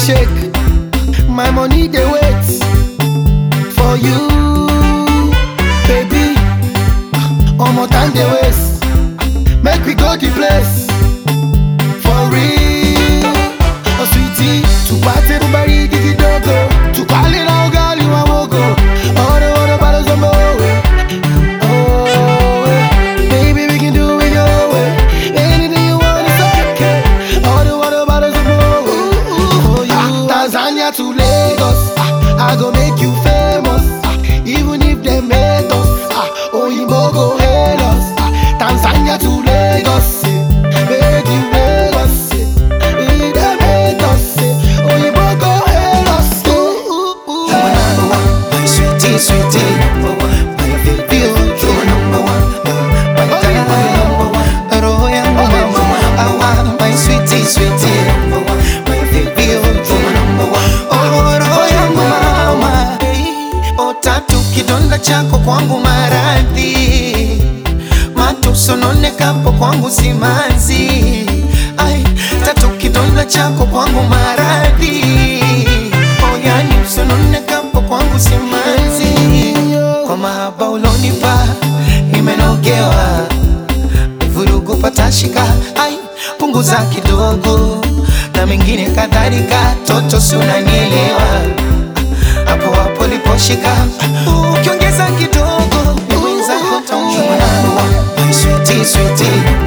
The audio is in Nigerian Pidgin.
shake. My money they wait for you, baby. One more time they waste. Make we go the place for real. Oh sweetie, to party everybody gigi dogo. To call it all girl you a wogo. All the water bottles on my way. Oh, eh. baby we can do it your way. Anything you want is okay. All the water bottles on my way. For you, Tanzania to Lagos. Ah, I go make you famous. Ah, even if they made us. Ah, Oyinbo go hail us. Ah, Tanzania to Lagos. eh. Make you Lagos. eh. If they made us. eh, Oyinbo go hail us. Ooh, ooh, ooh. number one, my sweetie, sweetie, number one, my baby, oh, you number one, my darling, number one, roho yangu mama, awa, my sweetie, sweetie, number one, my baby, oh, you number one, oh, roho yangu mama, hey, oh, tatu kidonda chako kwangu maradhi, matusononekapo kwangu simanzi, ai, tatu kidonda chako kwangu maradhi, oh, yani usononekapo kwangu simanzi, kwa mahaba ulonipa nimenogewa, vurugu patashika, ai, punguza kidogo na mengine kadhalika, toto si unanielewa hapo hapo liposhika, ukiongeza kidogo ni mwenzako taumia. My sweetie, sweetie,